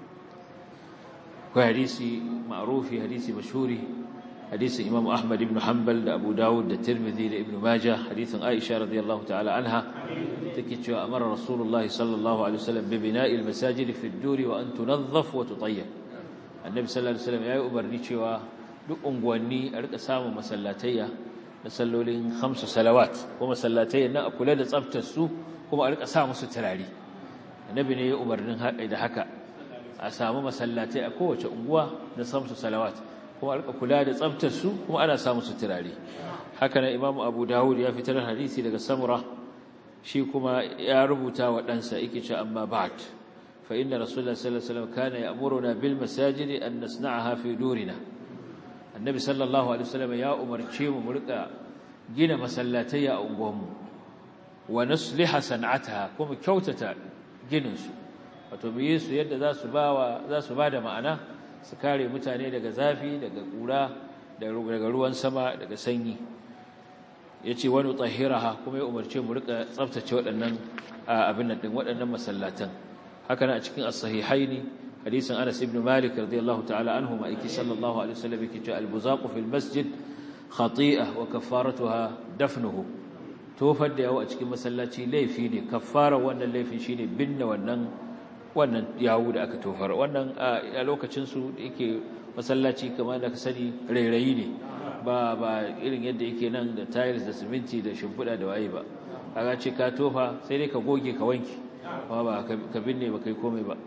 akwai hadisi ma'rufi hadisi mashhuri hadisin Imam Ahmad ibn Hanbal da Abu Dawud da Tirmidhi da Ibn Majah hadisin Aisha radiyallahu ta'ala anha take cewa amara Rasulullahi sallallahu alaihi wasallam bi bina'i al-masajid fi ad-dur wa an tunazzaf wa tutayyib Annabi sallallahu alaihi wasallam yayi umarni cewa duk unguwanni a rika samun masallatayya da sallolin khamsu salawat kuma masallatayya nan a kula da tsaftar su kuma a rika sa musu turare Annabi ne ya umarnin da haka a samu masallatai a kowace unguwa da khamsu salawat kuma alka kula da tsaftar su kuma ana samu su turare haka nan imamu abu dawud ya fitar hadisi daga samura shi kuma ya rubuta wa ɗansa yake ce amma ba'd fa inna rasulullahi sallallahu alaihi wasallam kana ya'muruna bil masajid an nasna'aha fi durina annabi sallallahu alaihi wasallam ya umarce mu mu rika gina masallatai a unguwanmu wa nusliha san'ataha kuma kyautata ginin su wato mu yi su yadda za su ba za su ba da ma'ana su kare mutane daga zafi daga ƙura daga ruwan sama daga sanyi ya ce wani tsahiraha kuma ya umarce mu rika tsaftace waɗannan abin nan ɗin waɗannan masallatan haka na a cikin as-sahihaini hadisin Anas ibn Malik radiyallahu ta'ala anhu ma aiki sallallahu alaihi wasallam yake cewa al-buzaqu fil masjid khati'ah wa kafaratuha dafnuhu tofar da yawo a cikin masallaci laifi ne kafara wannan laifin shine binne wannan wannan yawu da aka tofar wannan a lokacin su yake masallaci kamar da ka sani rairayi ne ba ba irin yadda yake nan da tiles da siminti da shimfiɗa da waye ba kaga ce ka tofa sai dai ka goge ka wanki amma ba ka binne ba kai komai ba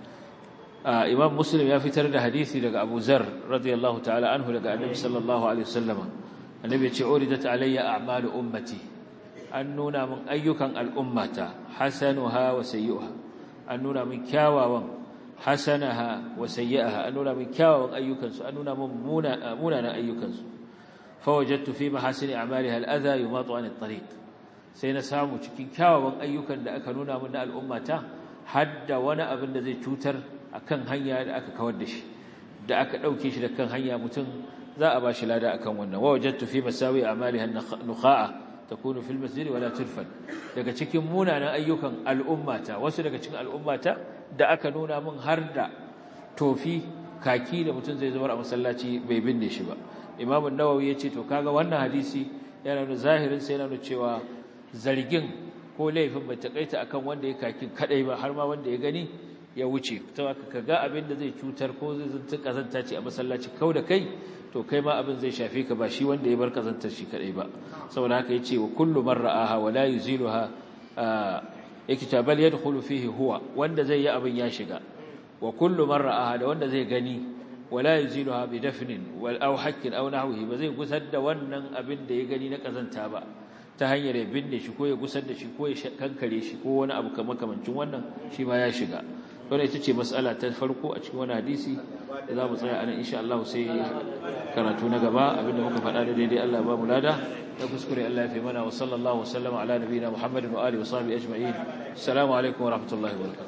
imam muslim ya fitar da hadisi daga abu zar radiyallahu ta'ala anhu daga annabi sallallahu alaihi wasallama annabi ya ce uridat alayya a'malu ummati an nuna min ayyukan al'ummata hasanuha wa sayyi'uha an nuna min kyawawan hasanaha wa sayyi'aha an nuna min kyawawan ayyukansu an nuna min munanan ayyukansu fawajadtu fi mahasini a'maliha al-adha yumatu an at-tariq sai na samu cikin kyawawan ayyukan da aka nuna min na al'ummata hadda wani abin da zai cutar akan hanya da aka kawar da shi da aka dauke shi da kan hanya mutum za a bashi lada akan wannan wajadtu fi masawi a'maliha an-nukha'a takunu fil masjid wala turfan daga cikin munanan ayyukan al'ummata wasu daga cikin al'ummata da aka nuna min har da tofi kaki da mutum zai zubar a masallaci bai binne shi ba imam an-nawawi yace to kaga wannan hadisi yana nuna zahirin sai yana nuna cewa zargin ko laifin bai takaita akan wanda ya kakin kadai ba har ma wanda ya gani ya wuce to kaga abin da zai cutar ko zai zanta kazanta ce a masallaci kau da kai to kai ma abin zai shafe ka ba shi wanda ya bar kazantar shi kadai ba saboda haka yace wa kullu man ra'aha wa la yuziluha yake ta bal yadkhulu fihi huwa wanda zai yi abin ya shiga wa kullu man ra'aha da wanda zai gani wa la yuziluha bi dafnin wal aw hakkin aw nahwihi ba zai gusar da wannan abin da ya gani na kazanta ba ta hanyar ya binne shi ko ya gusar da shi ko ya kankare shi ko wani abu kamar kamancin wannan shi ma ya shiga wannan ita ce mas'ala ta farko a cikin wani hadisi da za mu tsaya anan insha Allah sai karatu na gaba abinda muka faɗa da daidai Allah ba mu lada da kuskure Allah ya fi mana wa sallallahu wa sallama ala nabiyina Muhammadin wa alihi wa sahbihi ajma'in assalamu alaikum wa rahmatullahi wa barakatuh